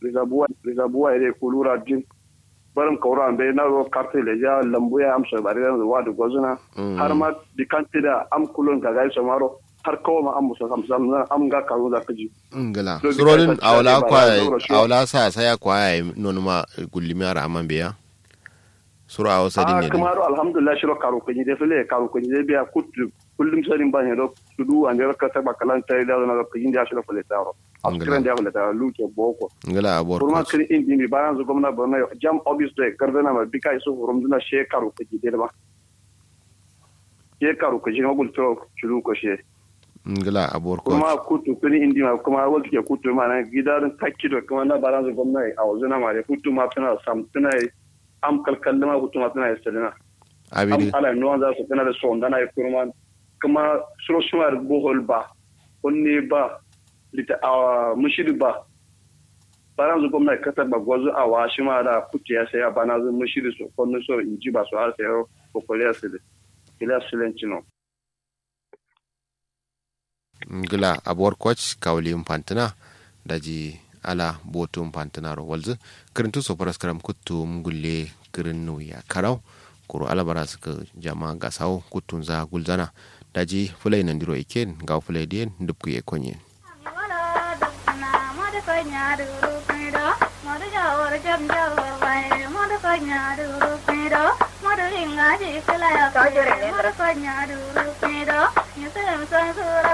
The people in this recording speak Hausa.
rizabuwa rizabuwa ire kulura jin barin kaura be na ro carte le ja lambu ya amsa bare da wa da gozuna har ma di kantida am kulun ga gai samaro har kawo ma am musa sam sam na am ga karo da kaji ngala Dole surorin ka awla tattare kwa ba ya zaura shi. awla sa saya kwa ya nonu ma gullimi ara amman biya sura awo sadin a ne kuma ro alhamdulillah shiro karo kaji de fele karo kaji de biya kutu kullum sanin ban yado tudu an da ka ta bakalan tai da na kaji da shiro fele taro askiran da fele taro luke boko ngala abor kurma coach kiri indi mi baran zo gwamna borno jam obvious de gardana ma bika iso horom duna she karo kaji de ba she karo kaji ma gulto chulu ko she ngala abor coach kuma kutu kiri indi ma kuma wal ke kutu ma na gidarin takkido kuma na baran zo gwamna a wazuna ma de kutu ma tana sam tana am kalkalle ma kutu ma tana estelina am abidi ala no za su tana da son dana kurma kuma suro sumar bohol ba onni ba lita a mushiri ba baran zu gwamnati kasar ba gwazo a wa shi ma da kuce ya saya bana zu mushiri su kwanu so in ji ba su har sayo kokoliyar su da ila silenci no ngala abor coach kawli mpantina daji ala botum pantinaro walzu kirintu so paras karam kuttu ngulle kirin nuya karau kuro ala bara suka jama gasau kuttun za gulzana daji fulai nan diro iken ga fulai dien dubku ye konyen Madu